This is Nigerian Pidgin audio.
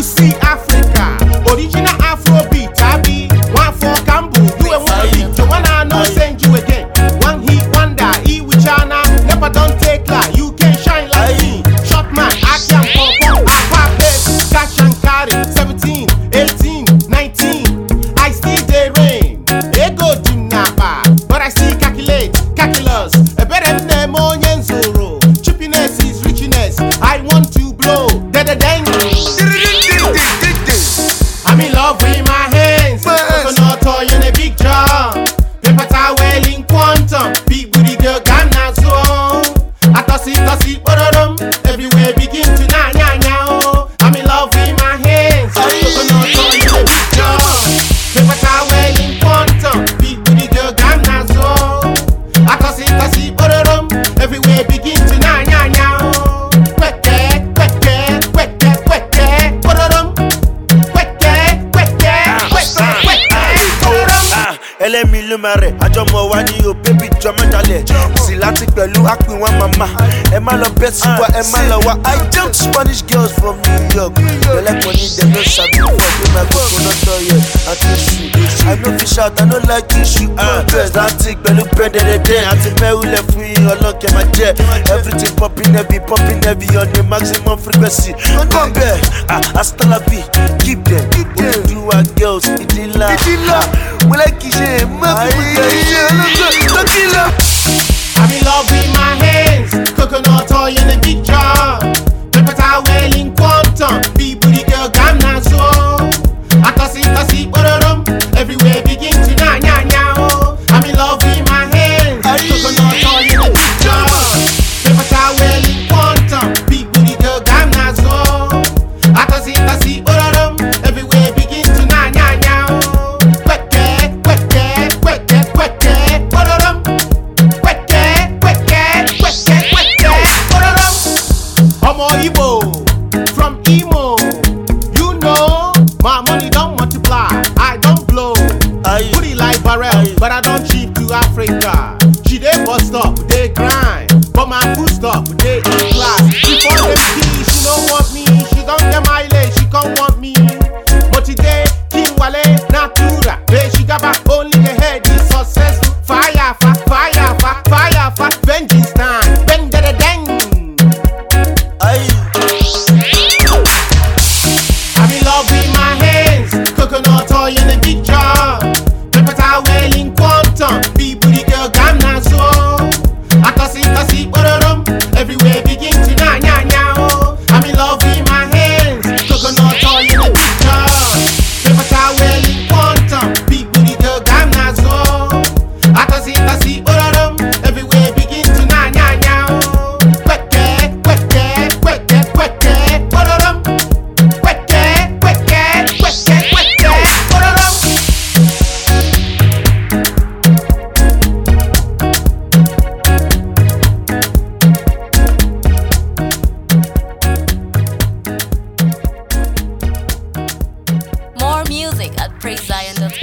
see Africa, original Afrobeat, I be one for Cambo, you a one beat, the one I know send you again. One hit wonder, E with China, never don't take lie, you can shine like me. Shot man, I can pop up, I pop it, cash and carry, 17, 18, 19, I see the rain, ego dinaba, but I still calculate, calculus, a better than Monyan Zoro, chippiness is richness, I want to blow, da da dang. I'm in love with my hands. Coconut toy in a big jar. Paper towel in quantum. Big booty girl Ghana so. I toss it, toss it, bododum. Everywhere begin to na nya nya oh. I'm in love with my hands. Coconut toy in a big jar. Paper towel in quantum. Big booty girl Ghana so. I toss it, toss it, bododum. Everywhere begin to na nya nya oh. Kweke, kweke, kweke, kweke, bododum. Kweke, kweke, kweke, kweke, bododum. Ah, ẹlẹ́mi ló máa rẹ̀ àjọmọ̀ wa ní o bébí jọ mẹ́talẹ̀ sí láti pẹ̀lú àpín wọn màmá ẹ má lọ bẹ́ sí wa ẹ má lọ wá i jump spanish girls from new york lẹ́lẹ́kọ̀ọ́ ní dem no sabi for pé my coconut oil àti iṣu i no fit shout i no like issue bẹ́ẹ̀ láti pẹ̀lú bẹ́ẹ̀dẹ̀dẹ̀ àti mẹ́wulẹ̀ fún yín ọlọ́kẹ́ máa jẹ́ everything popping heavy popping heavy on the maximum frequency come bẹ́ẹ̀ ah astalabi keep them olùdúwà girls ìdílà mo lẹ́ kì í ṣe mọ́ bí mo jẹ́ iṣẹ́ ọlọ́gbọ́n tó kí lọ. I'm in love with my hands. Coconut oil in a big jar. Paper towel in quantum. Big booty girl Ghana so. I toss it, toss it, bododum. Everywhere begin to na nya nya oh. I'm in love with my hands. Coconut oil in a big jar. Paper towel in quantum. Big booty girl Ghana so. I toss it, toss it, bododum. Everywhere begin to na nya nya oh. Kweke, kweke, kweke, kweke, bododum. Kweke, kweke, kweke, kweke, bododum. Ọmọ Igbo from Imo, you know my money don't multiply, I don't blow. Aye. Booty like barrel, but I don't cheap to Africa. She dey bus stop, dey grind, but my food stop, dey in class. Before them see, she don't want me, she don't get mileage, she can't want me. Motide, King Wale, Natura, Be she got back only the head is successful. Fire, fa, fire, fa, fire, fa, vengeance time, bang, da, da, dang. Aye. I'm in love with my hands. Coconut oil in a big jar. Paper towel in quantum. Big booty girl Ghana so. I toss it, toss it, bododum. Everywhere begin to na nya nya oh. I'm in love with my hands. Coconut oil in a big jar. Paper towel in quantum. Big booty girl Ghana so. I toss it, toss it, bododum. Everywhere begin to na nya nya oh. Kweke, kweke, kweke, kweke, bododum. Kweke, kweke, kweke, kweke, bododum. More music at PraiseZion.com.